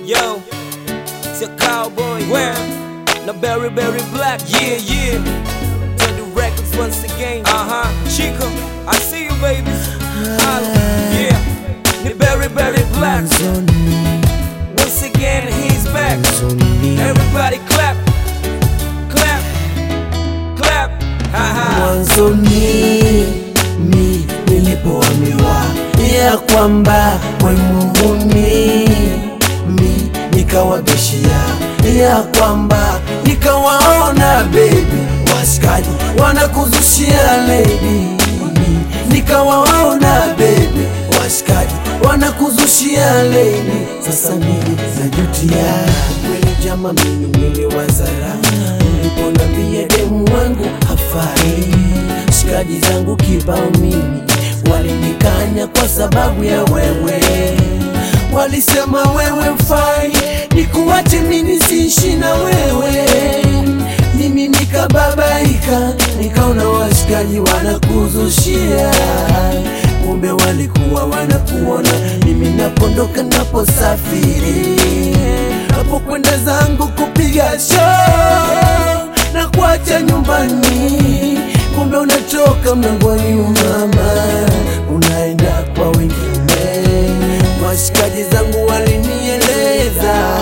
Yo, it's a cowboy. Where? No berry, berry black. Yeah, yeah. Turn the records once again. Uh huh. Chico, I see you, baby. Holla. Yeah. The berry, berry black. Once again, he's back. Everybody clap. Clap. Clap. Ha ha. mwanzoni mi nilipoambiwa ya kwamba wemuhuni mi nikawabishia ya kwamba nikawaona bebi waskadi wanakuzushia lady mi nikawaona bebi waskadi wanakuzushia lady sasa mimi najutia kweli jama mimi niliwazara uliponambia demu wangu hafai shikaji zangu kibao mimi walinikanya kwa sababu ya wewe walisema wewe mfai nikuwache mimi siishi na wewe mimi nikababaika nikaona washikaji wanakuzushia kumbe walikuwa wanakuona mimi napondoka naposafiri napokwenda zangu kupiga show na kuacha nyumbani kumbe unatoka mlangoni mama unaenda kwa wengine washikaji zangu walinieleza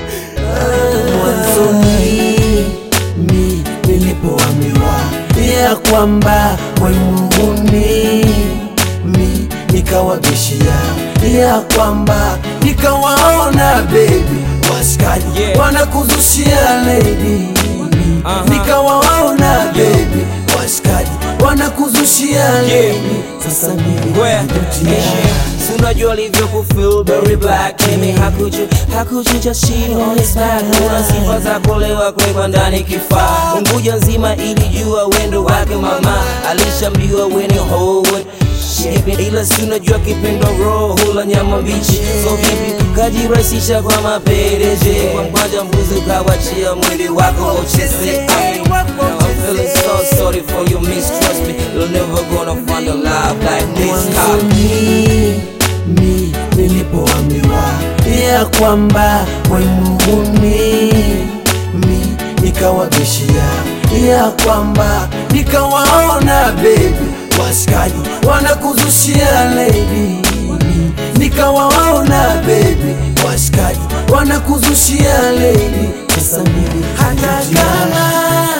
Ah, mwanzoni mi nilipoambiwa ya kwamba wemuhuni mi nikawabishia ya kwamba nikawaona bebi washikaji Yeah. wanakuzushia lady Aha. nikawaona bebi washikaji wanakuzushia Yeah. lady sasa mimi Where? najutia. Si unajua alivyo kufeel very black Mimi hakuchu, hakuchu just shit on his back Una sifa za kulewa kwekwa ndani kifaa Unguja nzima ilijua wendo wake mama Alishambiwa weni Howard ila si unajua kipendo roho hula nyama mbichi so vipi kajirahisisha kwa mapereje kwa mkwanja mbuzi ukawachia mwili wako ucheze I'm feeling so sorry for you mistrust me You're never gonna find a love like this How mwanzoni mi nilipoambiwa ya kwamba wemuhuni mi nikawabishia ya kwamba nikawaona bebi washikaji wanakuzushia lady mi nikawaona bebi washikaji wanakuzushia lady sasa mimi hata kama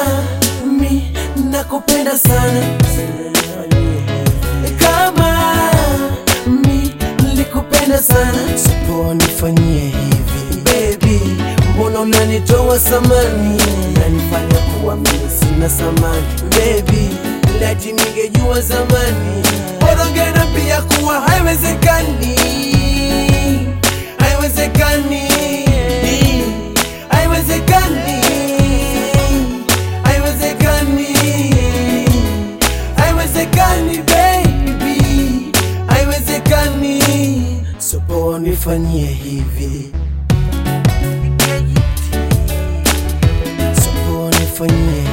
mi nakupenda sana kama mi nilikupenda sana sipoa nifanyie hivi baby mbona unanitoa samani nanifanya kuwa mimi sina samani baby lati ningejua zamani borongena pia kuwa haiwezekani haiwezekani haiwezekani haiwezekani haiwezekani baby haiwezekani sopo nifanyie hivi sopo nifanyie